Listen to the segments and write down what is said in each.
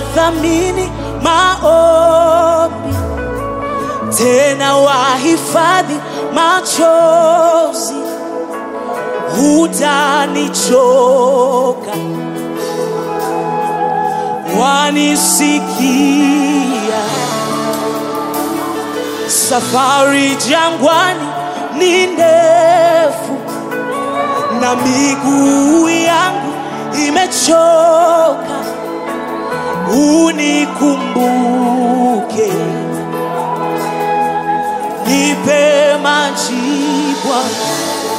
wathamini maombi, tena wahifadhi machozi, hutanichoka, wanisikia. Safari jangwani ni ndefu na miguu yangu imechoka, unikumbuke, nipe maji Bwana,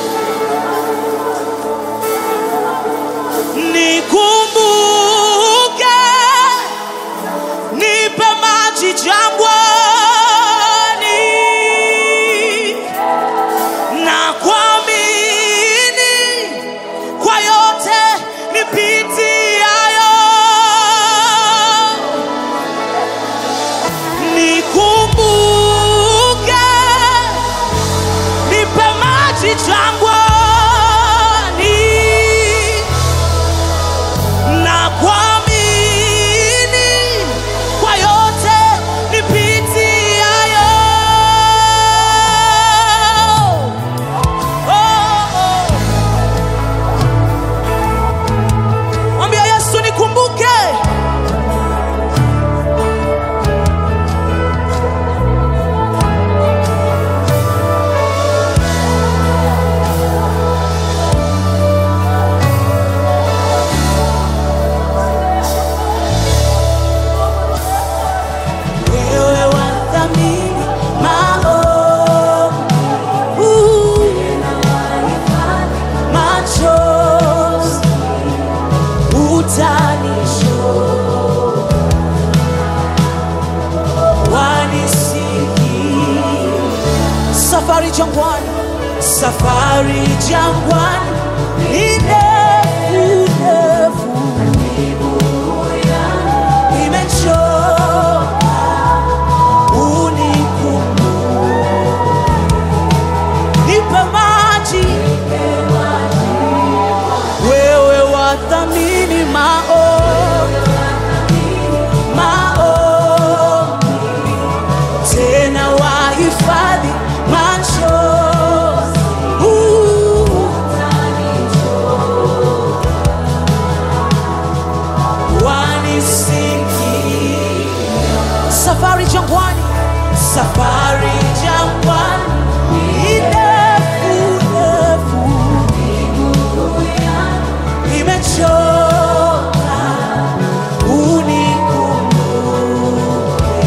nikumbuke, nipe maji jangwani na kuamini kwa yote nipitiayo, nikumbuke, nipe maji jangwani, na kuamini kwa yote nipitiayo. Oh, oh. Mwambia Yesu nikumbuke. Wewe wathamini maombi, machozi utanisho wanisikia safari jangwani safari jangwani ni ndefu ndefu imechoka unikumbuke nipe maji wewe wathamini maombi maombi, tena wahifadhi machozi. Uh, wanisikia. Safari jangwani, safari jangwani ni ndefu ndefu, imechoka unikumbuke,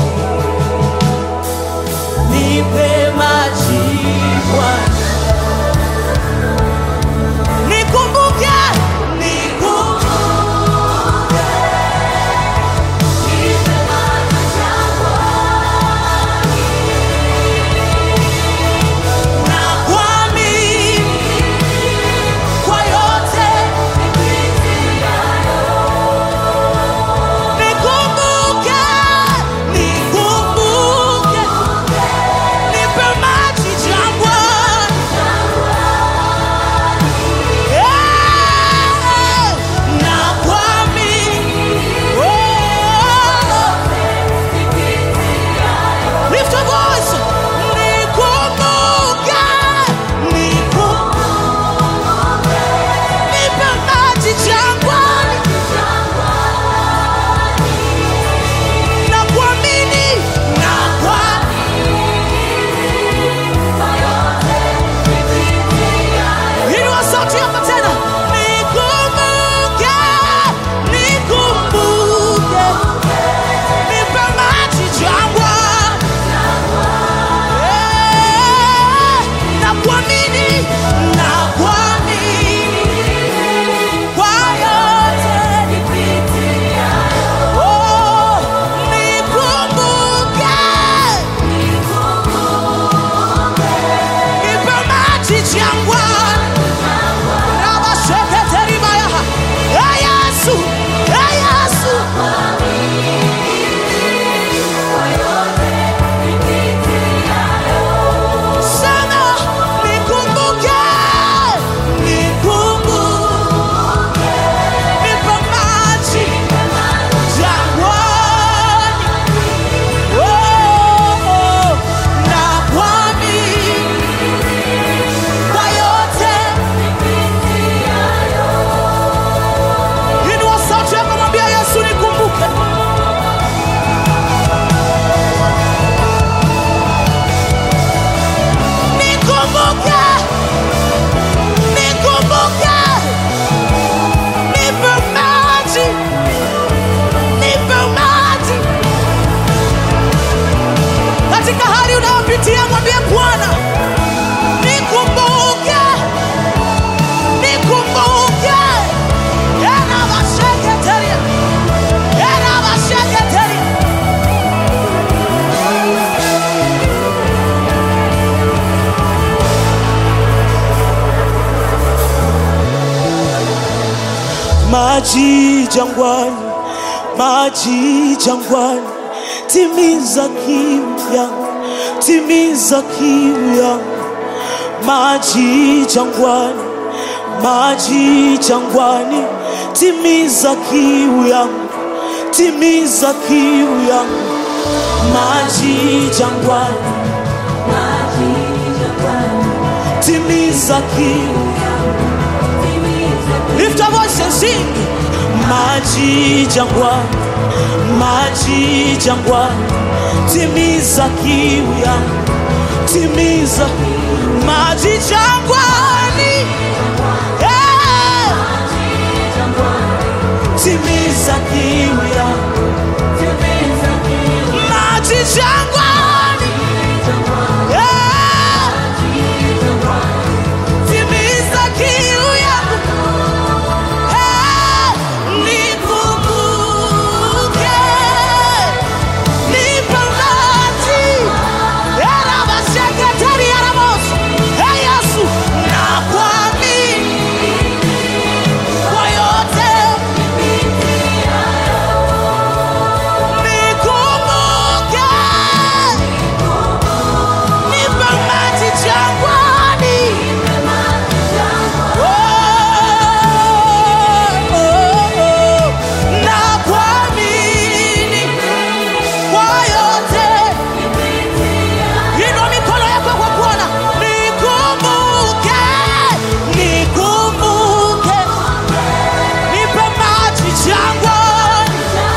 nipe maji Bwana, nikumbuke, nikumbuke, nipe maji jangwani, maji jangwani, maji jangwani, timiza kiu yangu, timiza kiu yangu, maji jangwani, maji jangwani, timiza kiu yangu, timiza kiu yangu, maji jangwani, timiza kiu Lift your voice and sing. Maji jangwani, maji jangwani, timiza kiu yangu, timiza maji jangwani, yeah. timiza kiu yangu, maji jangwani, yeah. timiza kiu yangu. Hey, nikumbuke, nipe maji. Yarabasheketeri yarabosu. Hey, Yesu, nakuamini kwa yote. Nikumbuke, nipe maji jangwani. na kuamini kwa yote. Inua mikono yako kwa kuona. Nikumbuke, nikumbuke, nipe maji jangwani.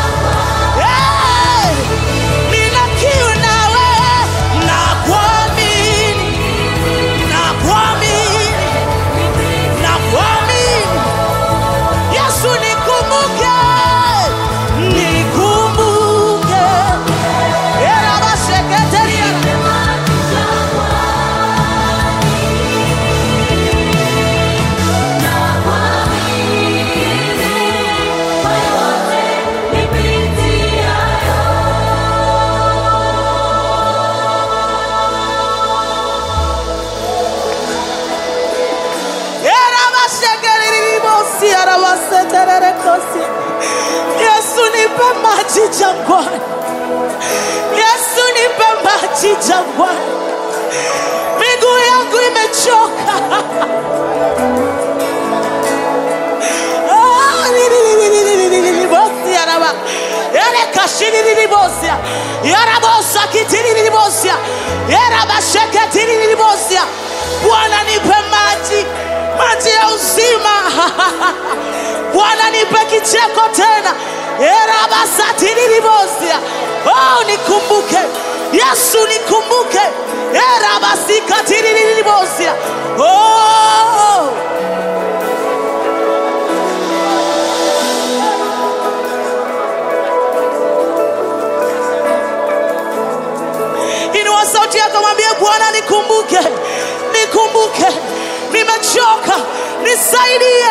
Eh, nina kiu nawe, na kuamini, na kuamini, na kuamini Yesu nikumbuke, nikumbuke. Era baseketeria. Era basekeriribosi, era basetererekosi. Yesu nipe maji jangwani. Yesu nipe maji jangwani. Miguu yangu imechoka. Ah, lililililililibosi, araba. Ele kashilililibosia. Yarabosa kitilililibosia. Yarabasheketirililibosia. Bwana nipe maji, maji ya uzima. Bwana nipe kicheko tena. Erabasatirililibosia. Oh, nikumbuke Yesu, nikumbuke. Erabasikatirililibosia. Oh. Inua sauti yako, mwambie Bwana, nikumbuke, nikumbuke, nimechoka, nisaidie.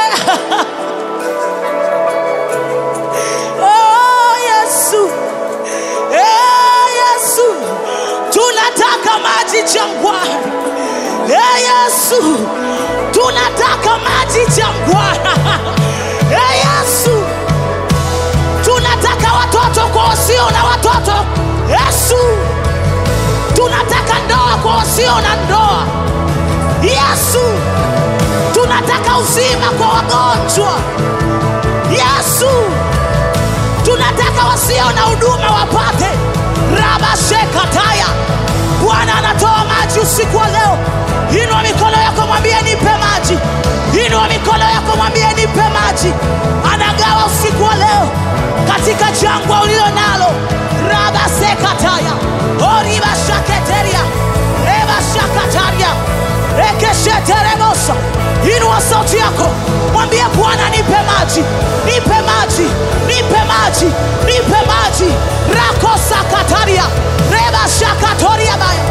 Oh, Yesu, eh, Yesu, tunataka maji jangwani. Eh, Yesu, tunataka maji jangwani. Eh, Yesu, tunataka watoto kwa wasio na watoto. Yesu, tunataka ndoa kwa wasio na ndoa. Yesu, tunataka uzima kwa wagonjwa. Yesu, tunataka wasio na huduma wapate. Rabashekataya, Bwana anatoa maji usiku wa leo. Inua mikono yako, mwambie nipe maji. Inua mikono yako, mwambie nipe maji. Anagawa usiku wa leo katika jangwa ulilo nalo. Rabasekataya, oribashaketeria, rebashakataria, rekesheterebosa. Inua sauti yako, mwambie Bwana, nipe maji, nipe maji, nipe maji, nipe maji. Rakosakataria, rebashakatoria baya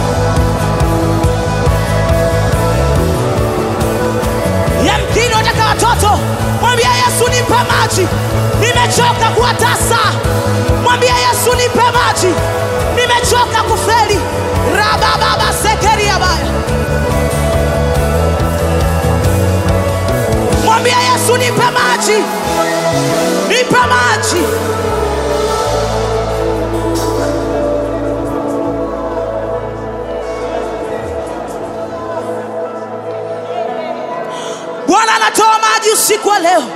yamkini unataka watoto, mwambie Yesu nipe maji, nimechoka kuwa tasa. Mwambie Yesu nipe maji, nimechoka kufeli. rabababa sekeria baya, mwambie Yesu nipe maji, usiku wa leo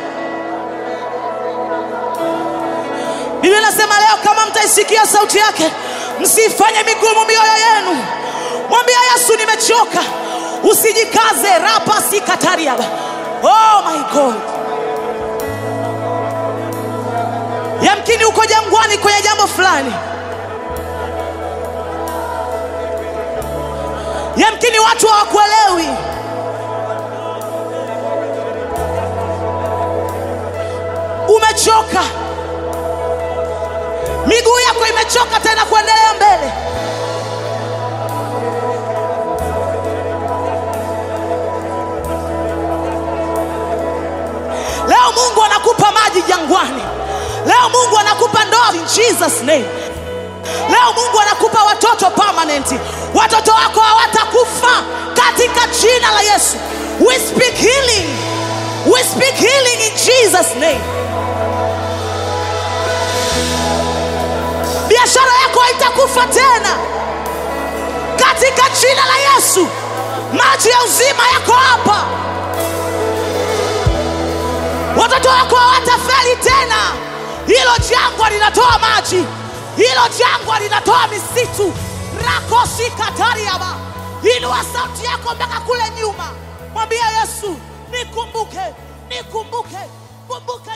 biblia inasema leo kama mtaisikia sauti yake msifanye migumu mioyo yenu mwambia yesu nimechoka usijikaze rapa sikatariaba oh my god yamkini uko jangwani kwenye jambo fulani yamkini watu hawakuelewi umechoka miguu yako imechoka tena kuendelea mbele leo mungu anakupa maji jangwani leo mungu anakupa ndoa in jesus name leo mungu anakupa watoto permanent watoto wako hawatakufa katika jina la yesu we speak healing we speak healing in jesus name biashara yako haitakufa tena katika jina la yesu maji ya uzima yako hapa watoto wako hawatafeli tena hilo jangwa linatoa maji hilo jangwa linatoa misitu rakosikatariaba inua sauti yako mpaka kule nyuma mwambia yesu nikumbuke nikumbuke kumbuka